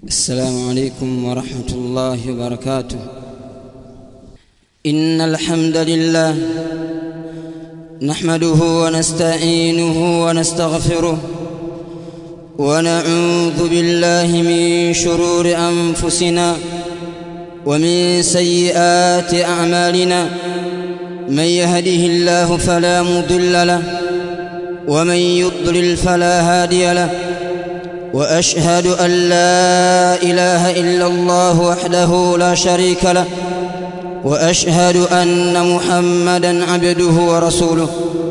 السلام عليكم ورحمة الله وبركاته إن الحمد لله نحمده ونستعينه ونستغفره ونعوذ بالله من شرور أنفسنا ومن سيئات أعمالنا من يهده الله فلا مضل له ومن يضلل فلا هادي له واشهد ان لا اله الا الله وحده لا شريك له واشهد ان محمدا عبده ورسوله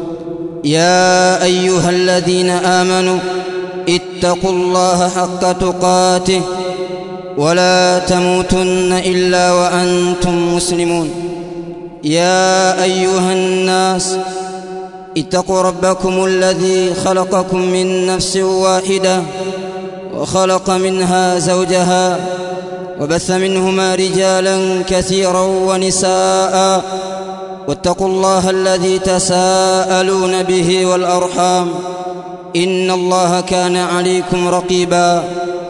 يا ايها الذين امنوا اتقوا الله حق تقاته ولا تموتن الا وانتم مسلمون يا ايها الناس اتقوا ربكم الذي خلقكم من نفس واحده وخلق منها زوجها وبث منهما رجالا كثيرا ونساء واتقوا الله الذي تساءلون به والارحام ان الله كان عليكم رقيبا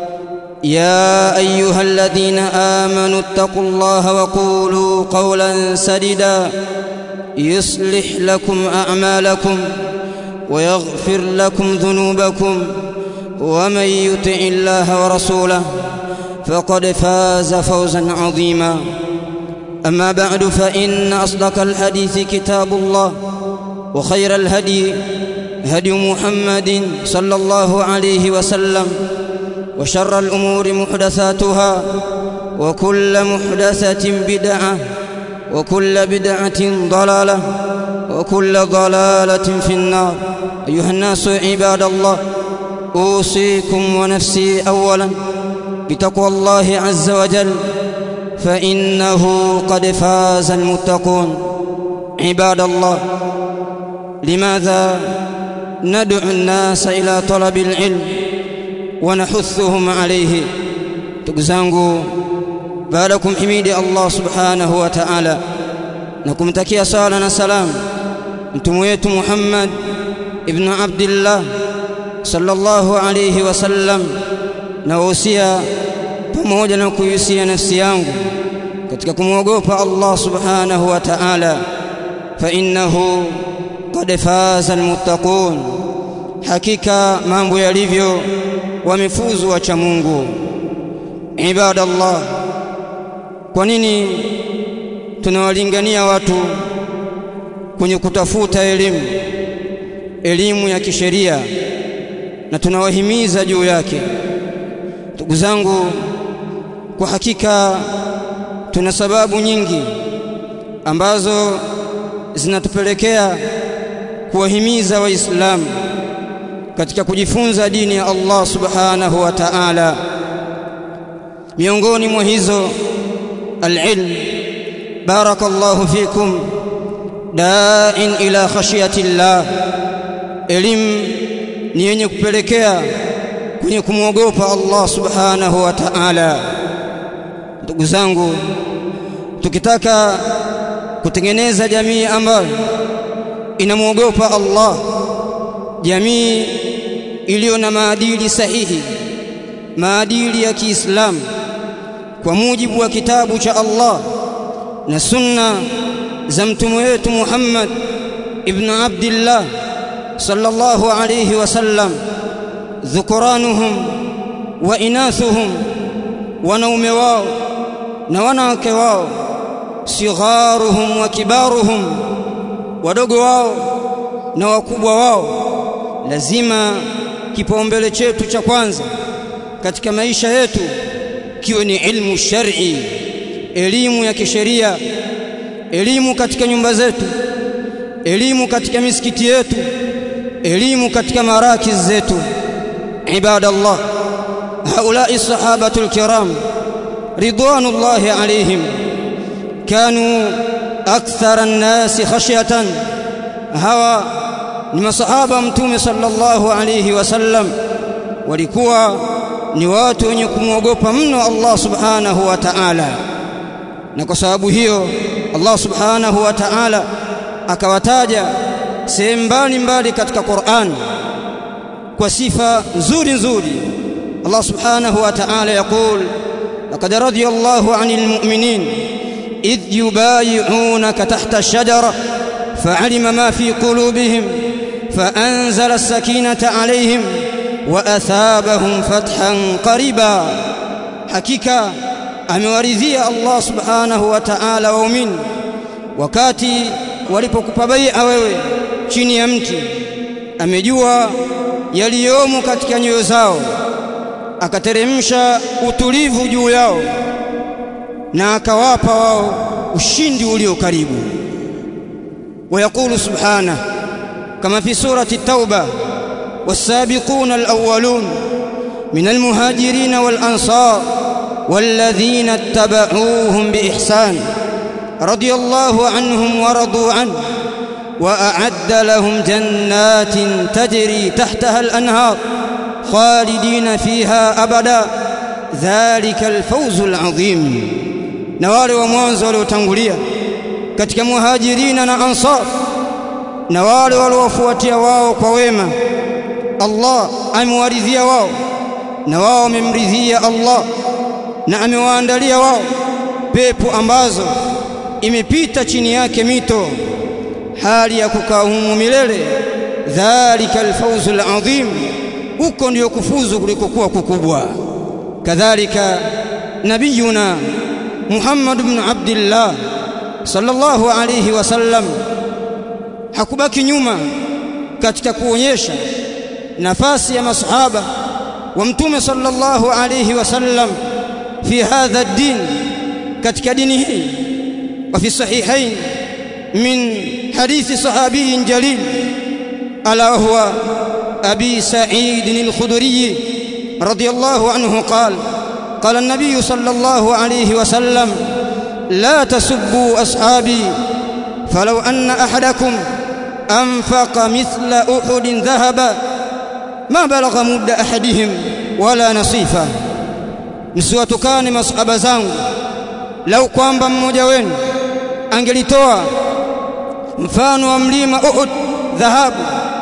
يا ايها الذين امنوا اتقوا الله وقولوا قولا سديدا يصلح لكم اعمالكم ويغفر لكم ذنوبكم ومن يطع الله ورسوله فقد فاز فوزا عظيما اما بعد فان اصدق الحديث كتاب الله وخير الهدي هدي محمد صلى الله عليه وسلم وشر الامور محدثاتها وكل محدثه بدعه وكل بدعه ضلاله وكل ضلاله في النار ايها الناس عباد الله اوصيكم ونفسي اولا بتقوى الله عز وجل فانه قد فاز المتقون عباد الله لماذا ندعو الناس الى طلب العلم ونحثهم عليه تكزangu baada kumhimidi Allah subhanahu wa ta'ala na kumtakia sala na salam mtume wetu Muhammad ibn Abdullah sallallahu alayhi wasallam na wasia pamoja na kuhusia nafsi yangu katika kumwogopa Allah subhanahu wa ta'ala fa innahu qad faza almuttaqun hakika mambo yalivyo wamefuzu wacha Mungu ibadallah kwa nini tunawalingania watu kwenye kutafuta elimu elimu ya kisheria na tunawahimiza juu yake ndugu zangu kwa hakika tuna sababu nyingi ambazo zinatupelekea kuwahimiza waislamu katika kujifunza dini ya Allah subhanahu wa ta'ala miongoni mwa hizo alilm barakallahu fikum da'in ila khashiyati llah elimu ni yenye kupelekea kwenye kumwogopa Allah subhanahu wa ta'ala ndugu zangu tukitaka kutengeneza jamii ambayo inamwogopa Allah jamii iliyo na maadili sahihi maadili ya Kiislamu kwa mujibu wa kitabu cha Allah na sunna za mtume wetu Muhammad ibn Abdullah sallallahu alayhi wasallam dhukuranuhum wa inathuhum wanaume wao na wanawake wao sigharuhum wa kibaruhum wadogo wao na wakubwa wao lazima kipaumbele chetu cha kwanza katika maisha yetu kiwe ni ilmu shar'i elimu ya kisheria elimu katika nyumba zetu elimu katika misikiti yetu elimu katika marakiz zetu ibadallah haulai sahabatul kiram ridwanullahi alaihim kanu akthara an-nas khashyatan hawa ni masahaba mtume sallallahu alayhi wasallam walikuwa ni watu wenye kumwogopa mno Allah subhanahu wa ta'ala na kwa sababu hiyo Allah subhanahu wa ta'ala akawataja sehemu mbalimbali katika Qur'an kwa sifa nzuri nzuri الله سبحانه وتعالى يقول لقد رضي الله عن المؤمنين إذ يبايعونك تحت الشجرة فعلم ما في قلوبهم فأنزل السكينة عليهم وأثابهم فتحا قريبا حقيقة amewaridhia Allah subhanahu wa ta'ala waumini wakati walipokupa bai'a wewe chini ya mti amejua yaliyomo katika nyoyo zao akateremsha utulivu juu yao na akawapa wao ushindi ulio karibu ويقول سبحانه كما في سورة التوبة والسابقون الأولون من المهاجرين والأنصار والذين اتبعوهم بإحسان رضي الله عنهم ورضوا عنه وأعد لهم جنات تجري تحتها الأنهار خالدين فيها أبدا ذلك الفوز العظيم نوال ومwanzo waliotangulia katika muhajirina na ansar na wale waliofuatia wao kwa wema Allah amewaridhia wao na wao wamemridhia Allah na amewaandalia wao pepo ambazo imepita chini yake mito hali ya kukaa humu milele dhalika alfawzul adhim huko ndio kufuzu kulikokuwa kukubwa kadhalika nabiyuna Muhammad ibn Abdullah sallallahu alayhi wasallam hakubaki nyuma katika kuonyesha nafasi ya masahaba wa mtume sallallahu alayhi wasallam fi hadha ad-din katika dini hii wa fi sahihain min hadithi sahabi jalil ala huwa abi sa'id al-khudri radiyallahu anhu qala قال النبي صلى الله عليه وسلم لا تسبوا أصحابي فلو أن أحدكم أنفق مثل أحد ذهبا ما بلغ مد أحدهم ولا نصيفا msiwatukane masahaba zangu lau kwamba mmoja wenu angelitoa mfano wa mlima Uhud dhahabu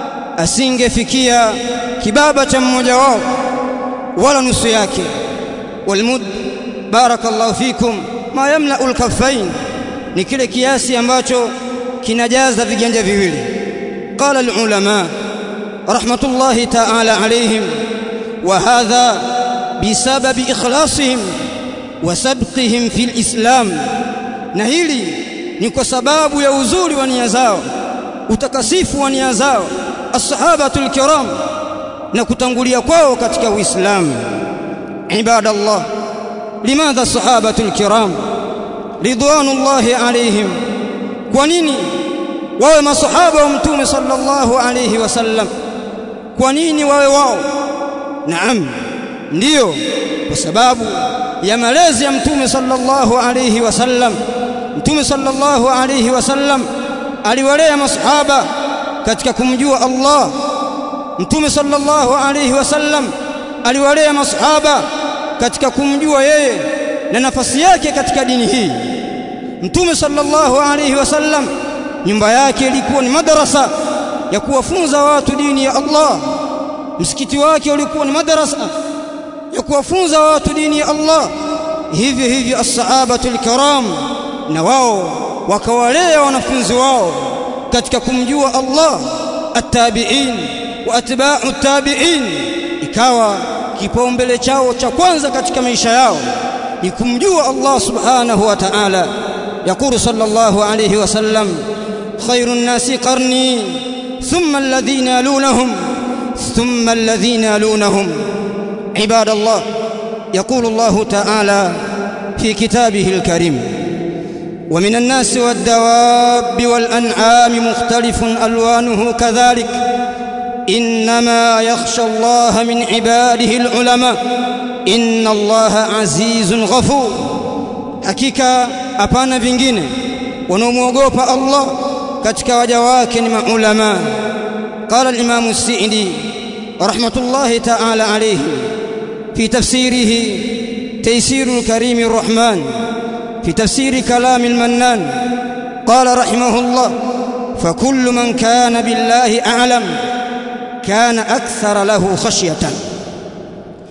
asingefikia kibaba cha mmoja wao wala nusu yake walmud barakallahu fikum ma yamla alkaffain ni kile kiasi ambacho kinajaza viganja viwili qala alulama rahmatullahi ta'ala alayhim wa hadha bisababi ikhlasihim wa sabqihim fil islam na hili ni kwa sababu ya uzuri wa nia zao utakasifu wa nia zao as-sahabatul kiram na kutangulia kwao katika uislamu ibadallah limadha sahabatul kiram ridwanullahi alayhim kwa nini wawe masahaba wa mtume sallallahu alayhi wasallam kwa nini wawe wao naam ndiyo kwa sababu ya malezi ya mtume sallallahu alayhi wasallam mtume sallallahu alayhi wasallam aliwalea masahaba katika kumjua Allah mtume sallallahu alayhi wasallam aliwalea masahaba katika kumjua yeye na nafasi yake katika dini hii mtume sallallahu alayhi wasallam nyumba yake ilikuwa ni madarasa ya kuwafunza watu dini ya Allah msikiti wake ulikuwa ni madarasa ya kuwafunza watu dini ya Allah hivyo hivyo as-sahabatul kiram na wao wakawalea wanafunzi wao katika kumjua Allah at-tabi'in wa atba'u at-tabi'in ikawa kipaumbele chao cha kwanza katika maisha yao ni kumjua Allah subhanahu wa ta'ala يقول صلى الله عليه وسلم خير الناس قرني ثم الذين يلونهم ثم الذين يلونهم عباد الله يقول الله تعالى في كتابه الكريم ومن الناس والدواب والأنعام مختلف ألوانه كذلك إنما يخشى الله من عباده العلماء إن الله عزيز غفور hakika hapana vingine wanaomwogopa Allah katika waja wake ni maulama qala al-imam as-sa'di rahmatullahi ta'ala alayhi fi tafsirihi taysir al-karim ar-rahman fi tafsir kalam al-mannan qala rahimahullah فكل من كان بالله أعلم كان أكثر له خشية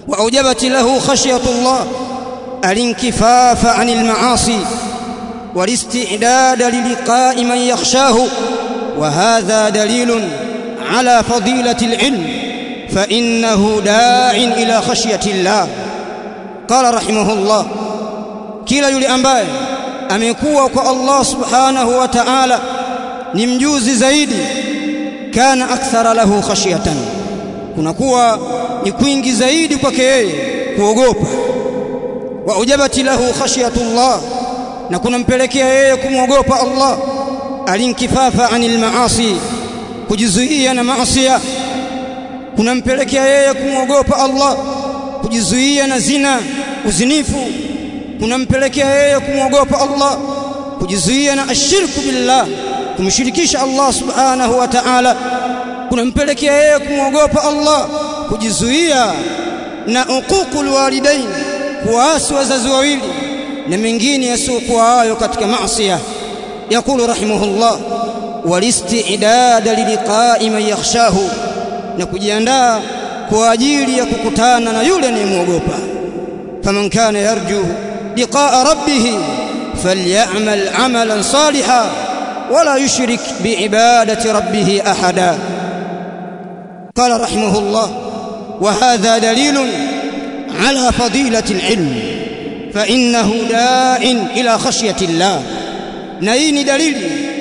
وأوجبت له خشية الله الانكفاف عن المعاصي والاستعداد للقاء من يخشاه وهذا دليل على فضيلة العلم فإنه داع إلى خشية الله قال رحمه الله kila yule ambaye amekuwa kwa Allah subhanahu wa ta'ala ni mjuzi zaidi kana akthara lahu khashyatan kunakuwa ni kwingi zaidi kwake yeye kuogopa wa ujabati lahu khashyatullah na kunampelekea yeye kumwogopa Allah alinkifafa anil maasi kujizuia na maasi kunampelekea yeye kumwogopa Allah kujizuia na zina uzinifu kunampelekea yeye kumwogopa Allah kujizuia na ashirku billah kumshirikisha Allah subhanahu wa ta'ala kunampelekea yeye kumwogopa Allah kujizuia na uququl walidain kuwaasi wazazi wawili na mengine yasiyokuwa hayo katika maasi yakulu rahimahullah walisti'dada liliqa'i man yakhshahu na kujiandaa kwa ajili ya kukutana na yule anayemwogopa faman kana yarju liqa'a rabbih falyamal 'amalan salihan wala yushrik bi'ibadati rabbih ahada قال رحمه الله وهذا دليل على فضيلة العلم فإنه داع إلى خشية الله نين دليل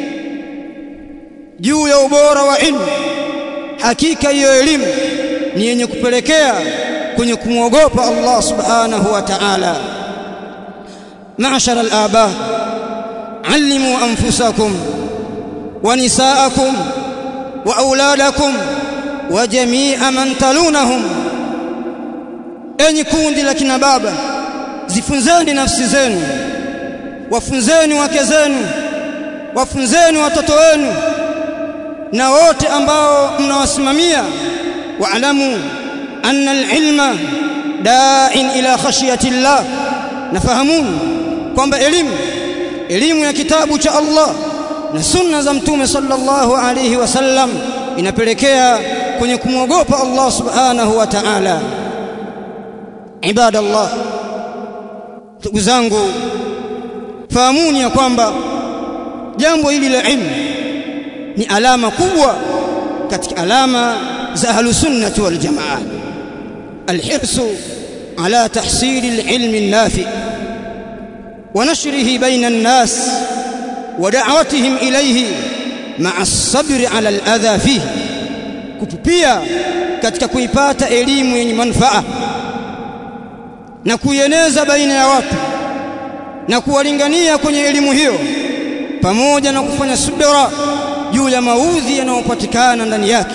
juu ya ubora wa ilmu hakika hiyo elimu ni yenye kupelekea kwenye kumwogopa Allah subhanahu wa ta'ala ma'ashara al-aba allimu anfusakum wa nisaakum wa auladakum wa jami'a man talunahum enyi kundi la kina baba zifunzeni nafsi zenu wafunzeni wake zenu wafunzeni watoto wenu na wote ambao mnawasimamia waalamu anna alilma da'in ila khashyati llah nafahamuni kwamba elimu elimu ya kitabu cha Allah na sunna za mtume sallallahu alayhi wasallam inapelekea kwenye kumwogopa Allah subhanahu wa ta'ala ibadallah ndugu zangu fahamuni ya kwamba jambo hili la ilmu ni alama kubwa katika alama za ahlus sunnah wal jamaa alhirsu ala tahsil alilm النافع ونشره بين الناس ودعوتهم إليه مع الصبر على الأذى فيه kupupia katika kuipata elimu yenye manufaa na kuieneza baina ya watu na kuwalingania kwenye elimu hiyo pamoja na kufanya subira juu ya maudhi yanayopatikana ndani yake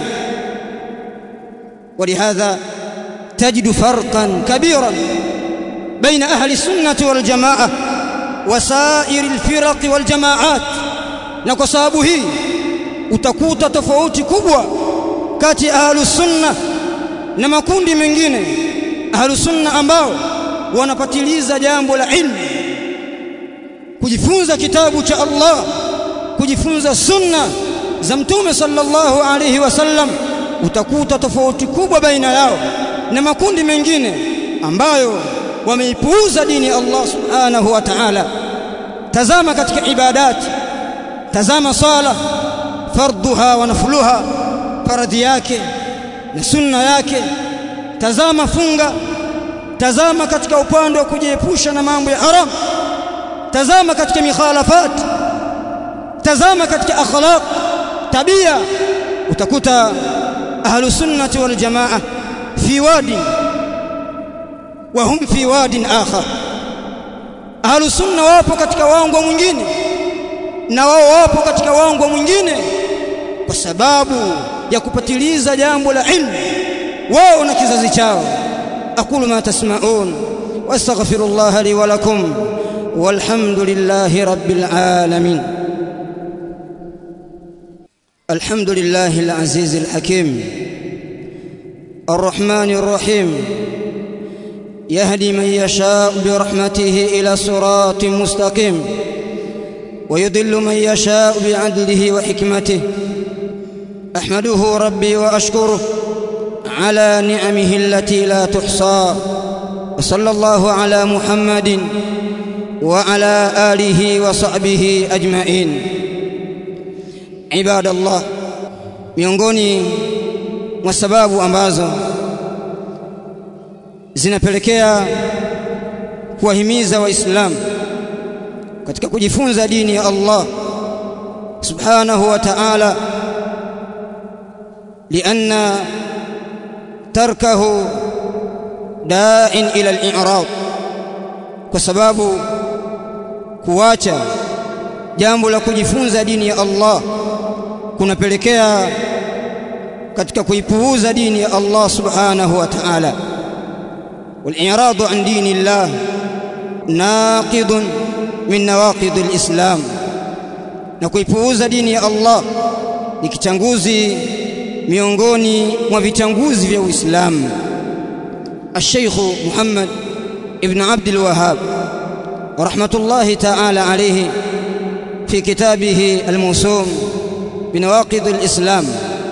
ولهذا تجد فرقا كبيرا بين أهل السنة والجماعة وسائر الفرق والجماعات na kwa sababu hii utakuta tofauti kubwa kati ya ahlus sunna na makundi mengine ahlus sunna ambao wanapatiliza jambo la ilmu kujifunza kitabu cha Allah kujifunza sunna za mtume sallallahu alayhi wasallam utakuta tofauti kubwa baina yao na makundi mengine ambayo wameipuuza dini ya Allah subhanahu wa ta'ala tazama katika ibadati tazama sala fardhuha wa nafluha faradhi yake na sunna yake tazama funga tazama katika upande wa kujiepusha na mambo ya haram tazama katika mikhalafat tazama katika akhlaq tabia utakuta ahlu sunnati wal jamaa fi wadi wa hum fi wadin akhar ahlu sunna wapo katika wango mwingine na wao wapo katika wango mwingine kwa sababu ya kupatiliza jambo la ilmu wao na kizazi chao aqulu ma tasma'un wastaghfirullah li wa lakum walhamdulillahi rabbil alamin الحمد لله العزيز الحكيم الرحمن الرحيم يهدي من يشاء برحمته الى صراط مستقيم ويضل من يشاء بعدله وحكمته احمده ربي واشكره على نعمه التي لا تحصى وصلى الله على محمد وعلى آله وصحبه أجمعين عباد الله miongoni mwa sababu ambazo zinapelekea kuwahimiza waislamu katika kujifunza dini ya Allah subhanahu wa ta'ala lianna tarkahu da'in ila al-i'rad kwa sababu kuacha jambo la kujifunza dini ya Allah kunapelekea katika kuipuuza dini ya Allah subhanahu wa ta'ala wal-i'rad an dini Allah naqid min nawaqid al-islam na kuipuuza dini ya Allah ni kichanguzi miongoni mwa vichanguzi vya Uislamu الشيخ محمد ابن عبد الوهاب رحمة الله تعالى عليه في كتابه الموسوم بنواقض الإسلام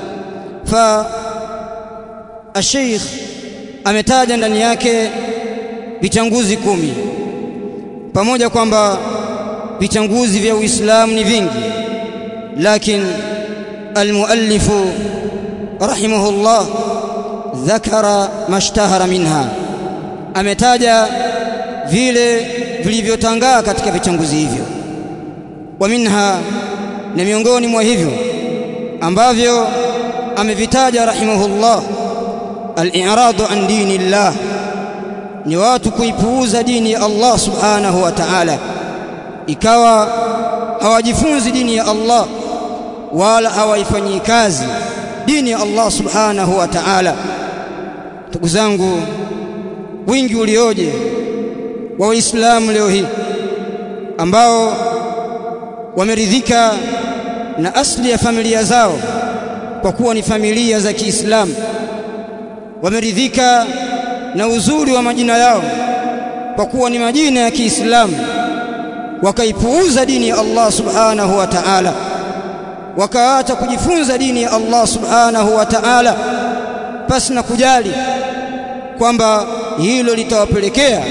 فالشيخ ametaja ndani yake vichanguzi kumi pamoja kwamba vichanguzi vya Uislamu ni vingi lakini almuallifu rahimahullah dhakara mashtahara minha ametaja vile vilivyotangaa katika vichanguzi hivyo wa minha na miongoni mwa hivyo ambavyo amevitaja rahimahullah al-i'radu an dinillah ni watu kuipuuza dini ya Allah subhanahu wa ta'ala ikawa hawajifunzi dini ya Allah wala hawaifanyii kazi dini ya Allah subhanahu wa ta'ala ndugu zangu wingi ulioje wa waislamu leo hii ambao wameridhika na asli ya familia zao kwa kuwa ni familia za Kiislamu wameridhika na uzuri wa majina yao kwa kuwa ni majina ya Kiislamu wakaipuuza dini ya Allah subhanahu wa ta'ala wakaacha kujifunza dini ya Allah subhanahu wa ta'ala pasi na kujali kwamba hilo litawapelekea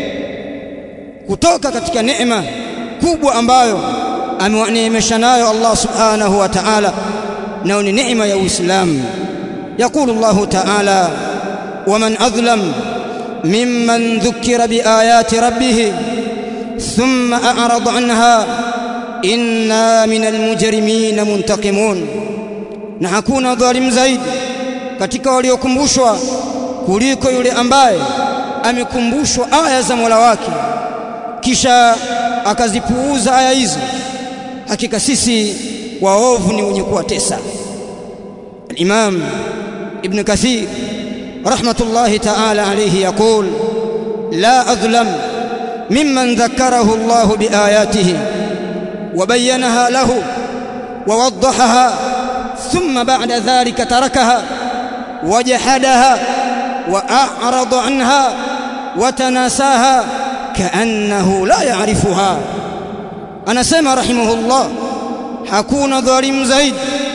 kutoka katika neema kubwa ambayo amewaneemesha nayo Allah subhanahu wa ta'ala nao ni neema ya Uislamu يقول الله تعالى ومن أظلم ممن ذكر بآيات ربه ثم أعرض عنها إنا من المجرمين منتقمون na hakuna dhalim zaidi katika waliokumbushwa kuliko yule ambaye amekumbushwa aya za Mola wake kisha akazipuuza aya hizo hakika sisi waovu ni wenye kuwatesa الإمام ابن كثير رحمة الله تعالى عليه يقول لا أظلم ممن ذكره الله بآياته وبينها له ووضحها ثم بعد ذلك تركها وجحدها وأعرض عنها وتناساها كأنه لا يعرفها أنا سمع رحمه الله hakuna dhalimu zaidi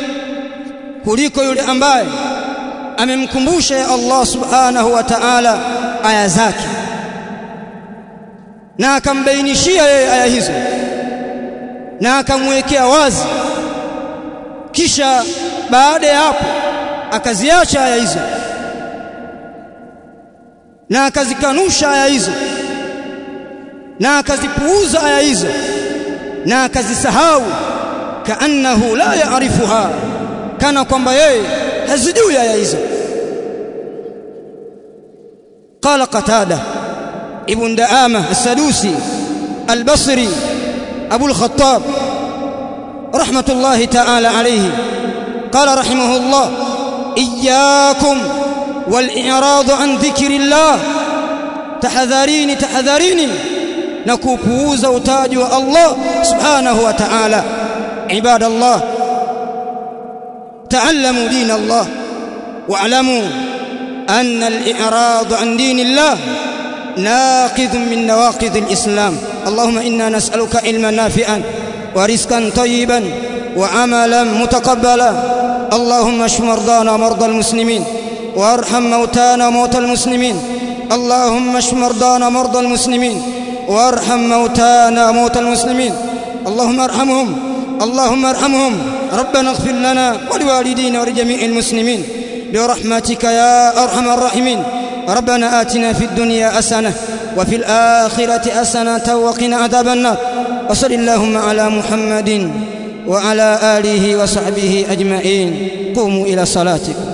kuliko yule ambaye amemkumbusha ya Allah subhanahu wa ta'ala aya zake na akambainishia yeye aya hizo na akamwekea wazi kisha baada ya hapo akaziacha aya hizo na akazikanusha aya hizo na akazipuuza aya hizo na akazisahau kaannahu la yaarifuha kana kwamba yeye hazijui aya hizo قال قتاده ابن دعامه السدوسي البصري ابو الخطاب رحمه الله تعالى عليه قال رحمه الله اياكم والاعراض عن ذكر الله تحذريني تحذريني نكوكوز وتاج الله سبحانه وتعالى عباد الله تعلموا دين الله واعلموا أن الإعراض عن دين الله ناقض من نواقض الإسلام اللهم إنا نسألك علما نافعا ورزقا طيبا وعملا متقبلا اللهم اشف مرضانا ومرضى المسلمين وارحم موتانا وموتى المسلمين اللهم اشف مرضانا مرضى المسلمين وارحم موتانا وموتى المسلمين اللهم ارحمهم اللهم ارحمهم ربنا اغفر لنا ولوالدينا ولجميع المسلمين برحمتك يا ارحم الراحمين ربنا آتنا في الدنيا حسنة وفي الآخرة حسنة وقنا عذاب النار وصل اللهم على محمد وعلى آله وصحبه أجمعين قوموا إلى صلاتكم